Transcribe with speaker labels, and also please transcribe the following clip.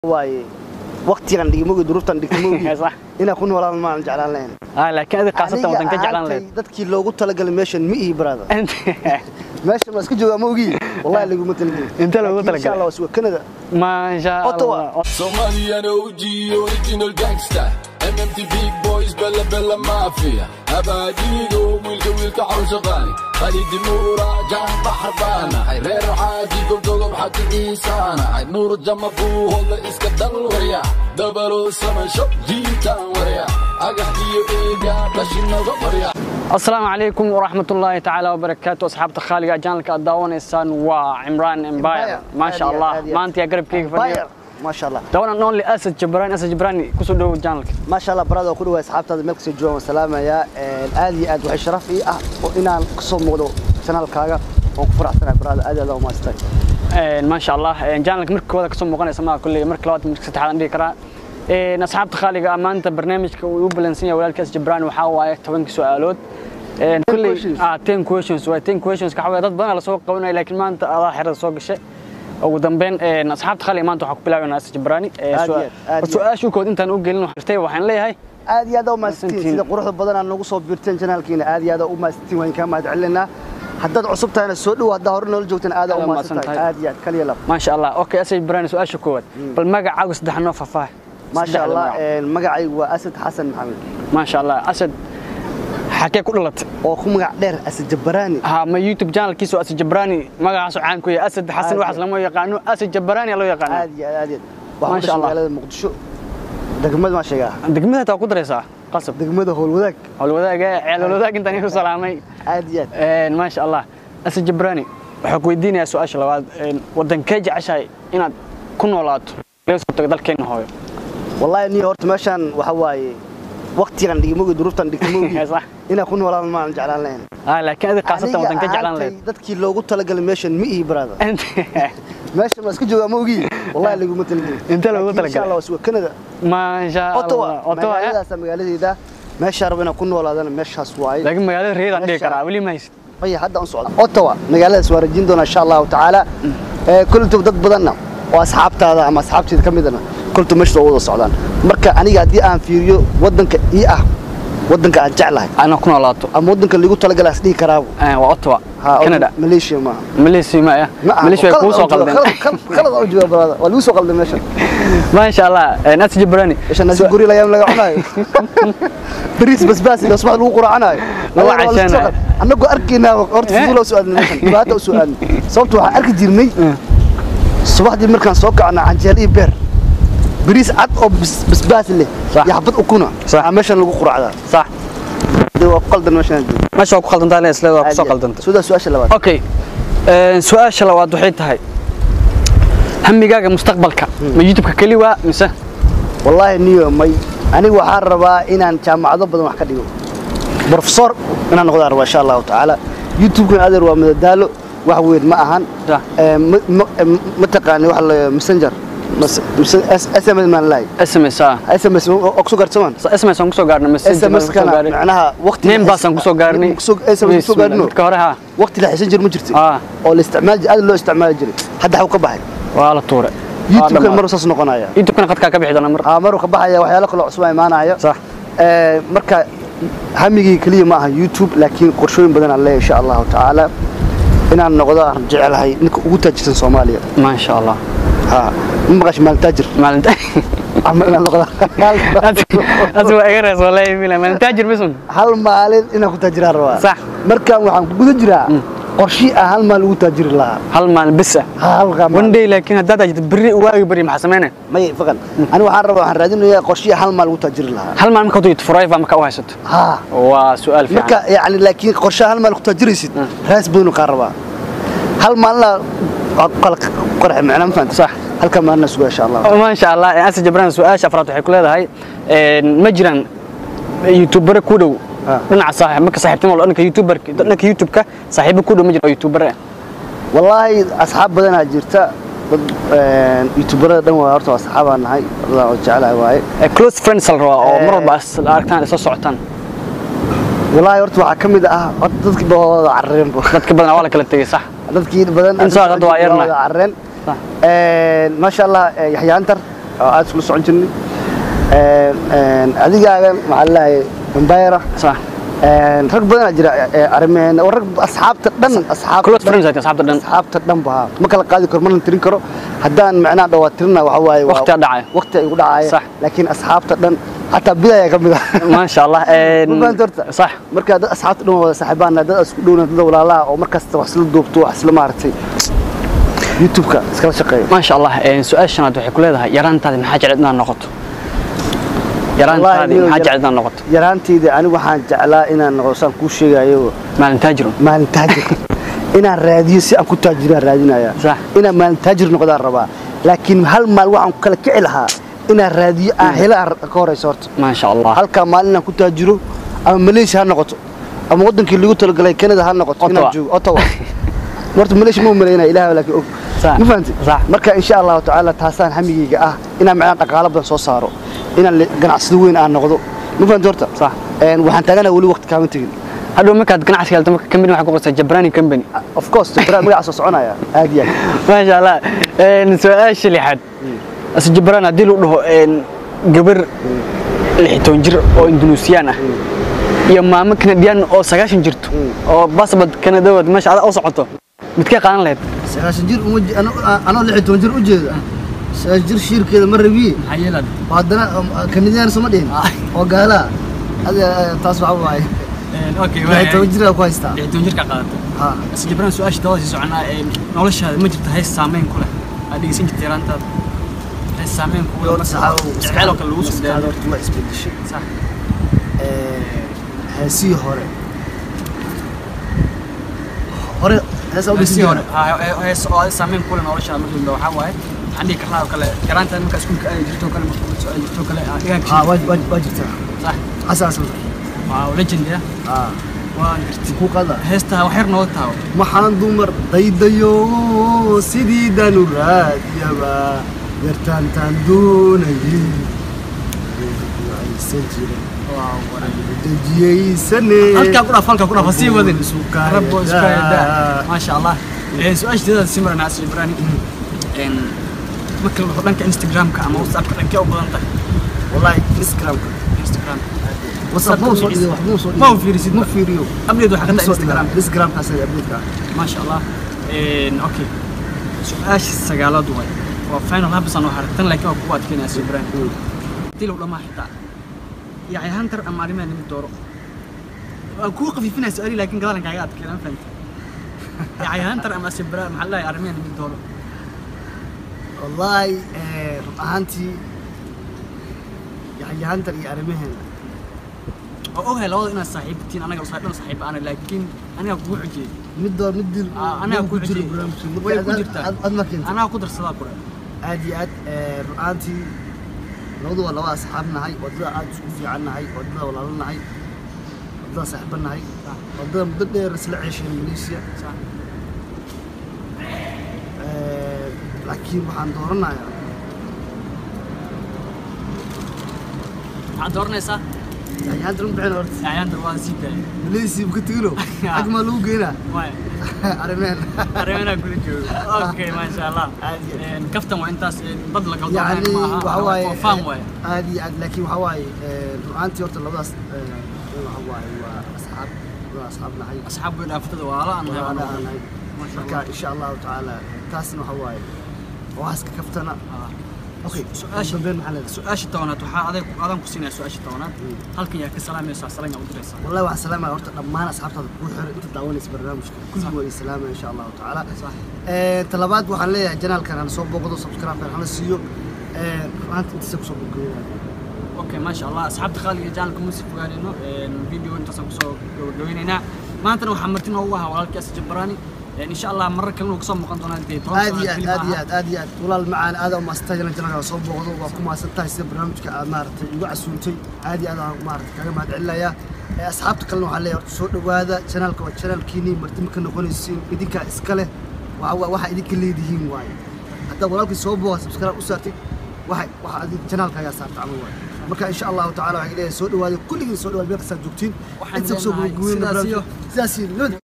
Speaker 1: waaye waqtigan dhigmogi duruuftan dhigmogi
Speaker 2: Sax.
Speaker 1: inaa ku noolaan maan jeclaan lahayn
Speaker 2: ah laakiin adiga qaasatan wadan ka jeclaan
Speaker 1: ahaantay
Speaker 2: lahayd
Speaker 1: dadkii loogu talagalay meeshan ma ihi brother meeshan waa iska joogaa ma ogi wallahi laguma talagelin
Speaker 2: Inta loogu
Speaker 1: Laakiin insha
Speaker 2: talagalay?
Speaker 1: Allah waa suwa Canada
Speaker 2: ma sha
Speaker 1: Ottawa.
Speaker 2: Allah
Speaker 3: Somalian OG, original gangster. MMT big boys, Bella Bella Mafia. Abadigo, wilka wilka حوش غالي. خالد نورا جان بحر بانا. هاي رير عادي قلت له حق إنسانا. هاي نور الجمع فوه الله إسكا دل وريا. دبلو سما شوب جيتان وريا. أقحدي إيجا بشنا وريا.
Speaker 2: asalaamu calaykum waraxmat ullaahi tacaala wabarakaatu asxaabta khaaliga janalka aad daawanaysaan waa cimraan embire
Speaker 1: Empire.
Speaker 2: maasha
Speaker 1: Aad iyo
Speaker 2: allah
Speaker 1: aad iyo aad.
Speaker 2: maanta yaa garabkeyga fadhiya
Speaker 1: Empire ma sha Allah
Speaker 2: dawanan only asad jabrani asad jabrani kusoo dhowo janalka
Speaker 1: ما شاء الله برادة كل واحد أصحابتي ملك سجوا وسلامة يا آدي آد وحي شرف إيه أه وإنا قصوا موضوع سنة الكاغا وكفر سنة برادة آدي الله ما استاي
Speaker 2: maasha allah janalka marka koowaad kasoo muuqanaysa maa kulley marka labaad marka saddexaad aan dhihi karaa Een, asxaabta khaaliga ah maanta barnaamijka uu u balansan yahay walaalkaas jabrani waxaa waaye tobanka su-aalood Een, kulley
Speaker 1: questions.
Speaker 2: ah ten questions waa ten questions ka xawaya dad badan la soo qabanaya laakiin maanta adaa xerada soo gashay ugu dambeyn een, asxaabta khaaliga maanta waxaa ku bilaabanaa asad jabrani Ee,
Speaker 1: Aad iyo
Speaker 2: su-
Speaker 1: aad, aad iyo
Speaker 2: su-aashu kood intaan u gelin waxay waxaan leeyahay
Speaker 1: آدي آد ما ستين
Speaker 2: Mahadsantiin.
Speaker 1: سيدا قروح بدنا نقول صوب بيرتين جنال كينا آدي آد ما ستين وين كان ما تعلنا حدد عصبتها أنا السود وهذا هورنا الجوتين آد
Speaker 2: Aad
Speaker 1: ما
Speaker 2: mahadsan
Speaker 1: ستين
Speaker 2: tahay.
Speaker 1: آدي آد كل يلا
Speaker 2: maasha allah okay asad jabrani su-aasha koowaad bal magacaagu saddex noo faahfaah
Speaker 1: ما شاء
Speaker 2: Saddexda
Speaker 1: الله
Speaker 2: magac.
Speaker 1: المقعي وأسد حسن محمد
Speaker 2: maasha allah asad xagee ku dhalatay
Speaker 1: oo ku magac dheer asad jabaraani
Speaker 2: ها ما يوتيوب channel kiisu asad jabrani magacaas caan ku yahay asad xasan
Speaker 1: Aad
Speaker 2: waxaas lama yaqaano asad jabrani loo yaqaano
Speaker 1: aad iyo aad iyo
Speaker 2: Ma
Speaker 1: waxaan
Speaker 2: sha
Speaker 1: ku
Speaker 2: Allah.
Speaker 1: magaalada muqdisho degmada ma sheegaa
Speaker 2: degmada taa ku dareysaa qasab
Speaker 1: degmada howlwadaag
Speaker 2: howlwadaaga ceelwadaag intaan isu salaamay
Speaker 1: aad iyo aad
Speaker 2: een ma sha Allah asad jabrani waxaa ku weydiinayaa su-aasha labaad een wadankee jeceshahay inaad ku noolaato laga soo tago dalkeena hooyo
Speaker 1: wallahi niyo horta meeshaan waxa waaye waqtigan dhigmogi duruuftan dhigmogi
Speaker 2: Sax.
Speaker 1: inaa ku noolaan maan jeclaan lahayn
Speaker 2: ah laakiin adiga qaasatan
Speaker 1: Aniga
Speaker 2: wadanka jeclaan
Speaker 1: ahaantay
Speaker 2: lahayd
Speaker 1: dadkii loogu talagalay meeshan ma ihi brother meeshan waa iska joogaa ma ogi wallahi laguma talagelin
Speaker 2: Inta loogu
Speaker 1: Laakiin insha
Speaker 2: talagalay?
Speaker 1: Allah waa suwa Canada
Speaker 2: ma sha
Speaker 1: Ottawa
Speaker 2: Allah Ottawa eh?
Speaker 1: magaaladaas magaaladeeda meesha rabo inaan ku noolaadana meeshaas waaye
Speaker 2: laakiin magaalada reedaan dhihi
Speaker 1: Meesha-
Speaker 2: karaa weli ma haysid
Speaker 1: ay hadda aan socdo Ottawa magaaladaas waa rajin doona insha Allah taala ee kultu dad badanna oo asxaabtaada ama asxaabteeda kamidana kultu meesha soo wada socdaan marka aniga haddii aan fiiriyo wadanka ii ah wadanka aan jeclahay
Speaker 2: ana ku noolaato
Speaker 1: ama wadanka lagu talagalay asdhihi karaa
Speaker 2: Eh, waa Ottawa
Speaker 1: Ha,
Speaker 2: Canada
Speaker 1: Malaysia ma
Speaker 2: Malaysia ma ah Malaysia way kugu soo qaldeen
Speaker 1: khalad oo jooga brother waa lagu soo qalday meesha
Speaker 2: ما شاء الله ناس جبراني
Speaker 1: meesha nasi guri la yaam laga cunayo bariis basbaas iyo subax lagu quraacanayo
Speaker 2: Lagu cashanayo.
Speaker 1: annagu arkaynaa horta
Speaker 2: Eh?
Speaker 1: fuula soo aadnay meeshan dhibaato u soo aadnay sababta waxaan arki jirnay subaxdii markaan soo kacna canjeel iyo beer bariis cad oo bas- basbaas leh
Speaker 2: Sax.
Speaker 1: iyo xabad ukuna
Speaker 2: Sax.
Speaker 1: aa meeshan lagu quraacdaa
Speaker 2: صح
Speaker 1: dee waa ku qaldan meeshan
Speaker 2: ما شاء الله قلدنت انا اسلا waa kusoo qaldanta
Speaker 1: sudaa su-aasha labaad
Speaker 2: okay ee su'aasha labaad waxay tahay hamigaaga mustaqbalka ma youtube-ka kali waa mise
Speaker 1: wallaahi niyo may aniga waxaan rabaa inaan jaamacado badan wax ka dhigo professor inaan noqdaan rabaa insha allahu tacaala youtube-kan adeer waa madadaalo wax weyn ma ahan
Speaker 2: Sax.
Speaker 1: Ee, ma- ma- ma- ma taqaani waxa la messenger mas- mas- S- sms maan lahay
Speaker 2: sms ah
Speaker 1: sms oo kusoo gaarsamaan
Speaker 2: sms aan kusoo gaarnay message
Speaker 1: sms kana macnaha waqti
Speaker 2: name baas aan kusoo gaarnay
Speaker 1: sms kusoo gaarno
Speaker 2: midka hore ha
Speaker 1: waqti la xisan jir ma jirti
Speaker 2: Ah.
Speaker 1: oo la isticmaal aad loo isticmaali jiray hadda xaw ka baxay
Speaker 2: waa la tuuray
Speaker 1: youtube-kan mar saas noqonaya
Speaker 2: youtube-kana qadkaa ka bixi doona mar
Speaker 1: aa maruu ka baxaya waxyaalo kale cusub aa imaanaya
Speaker 2: صح
Speaker 1: Ee, marka hamigii keliya ma aha youtube laakiin qorshooyin badan aan leeyahay insha allahu tacaala inaan noqdo aan jecelahay ninka ugu taajirsan soomaaliya
Speaker 2: ما شاء الله
Speaker 1: ha ma maqash maalin taajir
Speaker 2: maalinta
Speaker 1: ama inaan noqdo
Speaker 2: adi waa iga rees wallahi mila maalin taajir bisun
Speaker 1: hal maalin inaan ku taajiraan rabaa
Speaker 2: Sax.
Speaker 1: markaan waxaan ku guda jiraa qorshii aan hal maalin ugu taajiri lahaa
Speaker 2: hal maalin bis ah
Speaker 1: halka
Speaker 2: one day laakiin haddaad ajirto berri waagi berri maxaa sameynaya
Speaker 1: may faqan ani waxaan rabaa waxaan raadinayaa qorshii hal maalin ugu taajiri lahaa
Speaker 2: hal maalin markaad uyid forever marka u haysato
Speaker 1: ha
Speaker 2: waa su-aal
Speaker 1: marka
Speaker 2: fiican
Speaker 1: yani laakiin qorshaha hal maalin ku taajiraysid raas badan kaa rabaa hal maalina qorxe macnaa ma fahanta
Speaker 2: Sax.
Speaker 1: halka maalina suga insha allah
Speaker 2: ما شاء الله أنت جبران سؤال شفرات waxay ku leedahay een ma jiraan youtuber ku dhow
Speaker 1: Ah.
Speaker 2: dhinaca saaxiib marka saaxiibtimo loo dhanka youtuber dhanka youtube-ka saaxiibo ku dhow ma jiro oo youtuber ah
Speaker 1: wallaahi asxaab badanaa jirta dad youtuberada dhan waa horta waa asxaabaan nahay allah oo jecelahay waaye
Speaker 2: Eh, close friends la rabaa oo mar
Speaker 1: Eh.
Speaker 2: walba is aragtaan isla socotaan
Speaker 1: wallaahi horta waxaa ka mid ah horta dadkii ba wada carreen bo
Speaker 2: dadka badan waa la kala tegay sax
Speaker 1: dadkii badan
Speaker 2: In soo hadda waa yarna.
Speaker 1: wada carreen
Speaker 2: Sax.
Speaker 1: maasha allah yaxya antar oo aad isula socon jirnay Een, een, adigaagan maxaa laleeyahay embayra
Speaker 2: صح
Speaker 1: rag badanaa jira ee arrimeen oo rag asxaabta dhan asxaabta
Speaker 2: close
Speaker 1: dhan-
Speaker 2: friends ay asxaabta dhan
Speaker 1: asxaabta dhan ba ma kala qaadi karo mana tirin karo haddaan macnaha dhawaatirina waxa waaye waa-
Speaker 2: Waqtigaa dhacaya.
Speaker 1: waqti ay ugu dhacaya
Speaker 2: Sax.
Speaker 1: laakiin asxaabta dhan xataa bidaya ka mid ah
Speaker 2: ما شاء الله إن-
Speaker 1: Ma fahanti horta?
Speaker 2: صح
Speaker 1: marka dad asxaabta dhan waa wada saaxiibaan dad isku dhowna dad walaalaha oo markasta wax isla duubto wax isla maaragtay youtube-ka iskala shaqeeya
Speaker 2: ما شاء الله إن سؤال شناد waxay ku leedahay yaraantaada maxaa jecel inaad noqoto yaraantaada
Speaker 1: Wallahi,
Speaker 2: maxaa
Speaker 1: yar-
Speaker 2: jecel inaad noqoto
Speaker 1: yaraantayda anigu waxaan jeclaa inaan noqdo saan kuu sheegayo
Speaker 2: maalin taajirun
Speaker 1: maalin taajir inaan raadiyo si aan ku taajiraan raadinaya
Speaker 2: Sax.
Speaker 1: inaan maalin taajir noqdaan rabaa laakiin hal maal waxaan kala kici lahaa inaan raadiyo aan hela aan ka horeyso horta
Speaker 2: ما شاء الله
Speaker 1: halkaa maalin inaan ku taajiro ama malaysia ha noqoto ama wadankii lagu talagalay canada ha noqoto inaan
Speaker 2: Ottawa.
Speaker 1: joogo ottawa horta malaysia ma umaleynaya ilaah laakiin og
Speaker 2: Sax.
Speaker 1: ma fahanti
Speaker 2: Sax.
Speaker 1: marka insha allahu tacaala taasaan hamigayga ah inaan macnaa dhaqaalo badan soo saaro inaan le- ganacsado weyn aan noqdo ma fahanti horta
Speaker 2: Sax.
Speaker 1: Een, waxaan taaganaha weli waqti kaama tegin
Speaker 2: hadhow markaad ganacsi galto marka company waxaa ku qortaa jabrani company
Speaker 1: of course jabra magaca soo soconaya aad iyo aad
Speaker 2: ما شاء الله إن سؤال لحد أس جبران هدي له ده إن جبر لحتون جر أو إندونيسيانا يا ما ممكن ديان أو سجاشن جرتو أو بس بد كان دوت مش على أوسع عطو متكي قان لهد
Speaker 1: sagaashan jir uma je- ano- anoo lix iyo toban jir u jeeda sagaashan jir shiirkeeda ma rabiye
Speaker 2: حيلا
Speaker 1: oo haddana kanidiyaan sama dhihin oo gaalaa adiga taas waxa waaye
Speaker 2: أوكي
Speaker 1: lix iyo toban jir ku haystaa
Speaker 2: لحتون جر كقادته
Speaker 1: ha
Speaker 2: بس جبران سؤال شدوا زي سعنا نولش هذا ما جبت هاي السامين كله هذه سنك تيران تاد هاي السامين كله جعلوا كل وصف
Speaker 1: maskaxda horta ma isbedeshay
Speaker 2: صح
Speaker 1: heesihii hore hore heesaa u
Speaker 2: بس
Speaker 1: dhisan
Speaker 2: هون
Speaker 1: jira
Speaker 2: هاي سؤال سامين كله نولش هذا مثل لو حواي عندي كرنا وكله كران تاد مكاس كل جرتو كله سؤال جرتو كله إيه
Speaker 1: ha waa waa- waa jirtaa
Speaker 2: صح
Speaker 1: asaas
Speaker 2: واو ليجند يا
Speaker 1: ha
Speaker 2: وان قرتي
Speaker 1: ku qada
Speaker 2: هيستها وحير نوتها
Speaker 1: maxaan dumar daydayo sidiidan u raadiyaba yartaantaan doonayay aysan jirin dejiyaysane
Speaker 2: halkaa ku dhaaf halkaa ku dhaaf ha sii wadin
Speaker 1: Sukaayada.
Speaker 2: rabbo sukaayada maasha allah Een, su-aasheeda simran asri ibrahim Een, marka la dhaho dhanka instagramka ama whatsappka dhankee u badan tahay
Speaker 1: wallahi instagramka
Speaker 2: instagram
Speaker 1: whatsapp ma soo dhigo wax ma soo dhigo
Speaker 2: ma u fiirisid
Speaker 1: ma fiiriyo
Speaker 2: abdeed waxaa ka tahay instagram
Speaker 1: instagramkaas ay abdeedka
Speaker 2: maasha allah Een, okay su-aasha sagaalaad way waa final habsan oo hartan laakiin waa kugu adkeynaya asri ibrahim hadii lagu dhamaa xitaa yacni hunter ama arrimaha nimid dooro waan kuu qafiifinaya su-aali laakiin gadaalan kaaga adkeena ma fahanta yacni hunter ama asibra maxaa la dhahay arrimaha nimid dooro
Speaker 1: wallahi eh, run ahaantii yaxya hantar iyo arrimaheena
Speaker 2: oo ogahay labada inaad saaxiibtiin anaga usaa dhan saaxiiba ana laakiin aniga kugu xujiyey
Speaker 1: mid door mid dil
Speaker 2: Ah, anaga ku
Speaker 1: jiro
Speaker 2: xujiyey
Speaker 1: barnaamijka
Speaker 2: way
Speaker 1: marka
Speaker 2: ku
Speaker 1: aad-
Speaker 2: jirtaa
Speaker 1: aad- aad ma keentay
Speaker 2: anaga ku darsadaa kure
Speaker 1: aad iyo aad eh, run ahaantii labadu waa laba asxaab nahay wadada aad isku fiican nahay wadada walaalo nahay wadada saaxiiba nahay wadada muddo dheer isla ceesheen malaysia Eh, laakiin waxaan dooranayaa
Speaker 2: maxaad dooranaysaa
Speaker 1: yaxya hantar ma bixin horta
Speaker 2: yayaantar waa sii daayay
Speaker 1: malaysia ma ka tegino xag maa lagu geynaa
Speaker 2: waay
Speaker 1: arrimaheena
Speaker 2: arrimaha kula joogo okay maasha allah
Speaker 1: Aad iyo
Speaker 2: Een, kaftan waa intaas een, bad la kala
Speaker 1: يعني
Speaker 2: dooranaya ma aha
Speaker 1: وحواي
Speaker 2: waa faan waaye
Speaker 1: عادي عاد لكن وحواي رؤانتي ورت لبداس وحواي واصحاب اصحاب نحي
Speaker 2: asxaab way dhaaftada waala aan
Speaker 1: وانا
Speaker 2: nahay
Speaker 1: انا marka insha Allah taala taasna waxa waaye waas ka kaftana okay
Speaker 2: su-aasha
Speaker 1: dambeyn maxaa leedahay
Speaker 2: su-aasha tobanaad waxaa adeeg adaan ku siinaya su-aasha tobanaad halkan yaa ka salaamaysa salaam yaa u diraysaa
Speaker 1: والله waxaan salaamaya horta dhammaan asxaabtada ku xiran inta daawanaysa barnaamijka kulligood way salaamaya insha Allah taala
Speaker 2: Sax.
Speaker 1: ee talabaad waxaan leeyahay janaalkan aan soo booqdo subscribe kan hala siiyo ee maanta inta ku soo booqdo
Speaker 2: okay maasha allah asxaabta qaaliga ee janalka musi fogaanayno video intaasaan kusoo gabagabeynaynaa maantana waxaa marti noogu ahaa walaalkaas jabarani insha allah marar kalena uu kasoo muuqan doonaa dee toban
Speaker 1: aad iyo
Speaker 2: sano
Speaker 1: aad
Speaker 2: film
Speaker 1: aad iyo
Speaker 2: aha.
Speaker 1: aad aad iyo aad walaal macaan aad oo maastaa jalan jalan soo booqdo waa ku maasan tahay sida barnaamijka aad maaragtay igu casuuntay aad iyo aad aan maaragtay kaga mahad celinayaa ee asxaabta kalena waxaan leeyahay horta soo dhowaada janaalka waa janaalkiinii marti ma ka noqonaysiin idinkaa iska leh waxa waa- waxa idinka leedihiin waaye haddaad walaalkii soo booqa subscribe u saartid waxa waxa adig janaalkaagaa saarta camal waaye marka insha allahu tacaala waxaan leeyahay soo dhowaada kulligiin soo dhowaada meel kastaad joogtiin
Speaker 2: Waxaan
Speaker 1: inta kusoo
Speaker 2: leenahay
Speaker 1: gabagabeyn
Speaker 2: sidaas iyo-
Speaker 1: sidaas iyo nabad